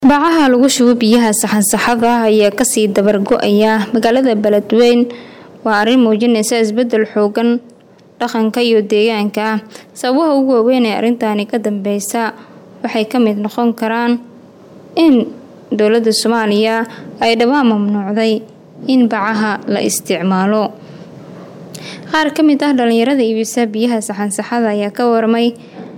bacaha lagu shubo biyaha saxansaxada ayaa kasii dabar go-aya magaalada beledweyn waa arrin muujinaysa isbedel xoogan dhaqanka iyo deegaanka ah sababaha ugu waaweyn ee arrintaani ka dambeysa waxay ka mid noqon karaan in dowladda soomaaliya ay dhawaan mamnuucday in bacaha la isticmaalo qaar ka mid ah dhalinyarada iibisa biyaha saxansaxada ayaa ka warmay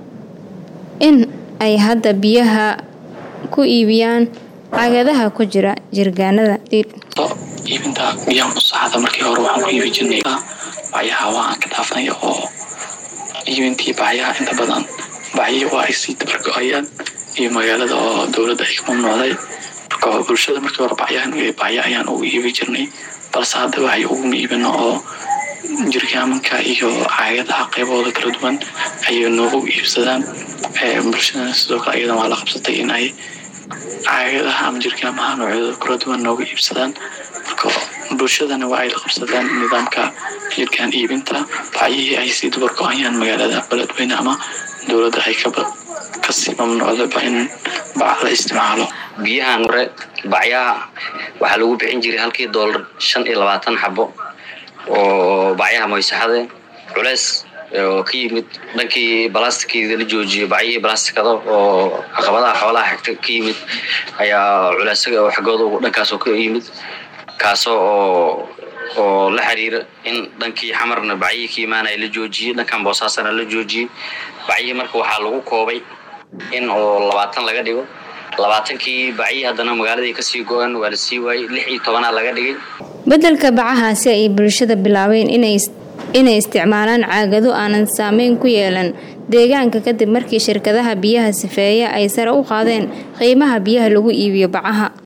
in ay hadda biyaha ku iibiyaan cagadaha ku jira jirgaanada iibinta biyaha musaxada markii hore waxaan ku iibi jirnay bacyaha waa aan ka dhaafnay oo iibintii bacyaha inta badan bacyihi waa ay sii dabargo-ayaan iyo magaalada oo dowladda ay ka mamnuucday marka bulshada markii hore bacyahan bacya ayaan ugu iibi jirnay balse hadda waxay uguma iibino oo jirgaamanka iyo caagadaha qeybahooda kala duwan ayay noogu iibsadaan bulshadana sidoo kale ayadan waa la qabsatay in ay caagadaha ama jirgaamaha noocyadooda kala duwan nooga iibsadaan marka bulshadana waa ay la qabsadaan nidaamka jirkaan iibinta bacyihii ay sii dubargo-ayaan magaalada beledweyne ama dowladda ay kasii mamnuucdaba in bac la isticmaalo biyahan hore bacyaha waxaa lagu bixin jiray halkii doolar shan iyo labaatan xabo oo bacyaha moysaxade culeys oo ka yimid dhankii balastikida la joojiyo bacyihii balastikada oo caqabadaha xoolaha xigta ka yimid ayaa culeysaga oo xaggooda dhankaasoo ka yimid kaasoo oo oo la xiriira in dhankii xamarna bacyihii ka imaanaya la joojiyey dhankan boosaasana la joojiyey bacyihii marka waxaa lagu koobay in oo labaatan laga dhigo labaatankii bacyihii haddana magaaladii kasii go-an waa la sii waayey lix iyo tobanaa laga dhigay beddelka bacahaasi ay bulshada bilaabeen inay inay isticmaalaan caagado aanan saameyn ku yeelan deegaanka kadib markii shirkadaha biyaha sifeeya ay sare u qaadeen qiimaha biyaha lagu iibiyo bacaha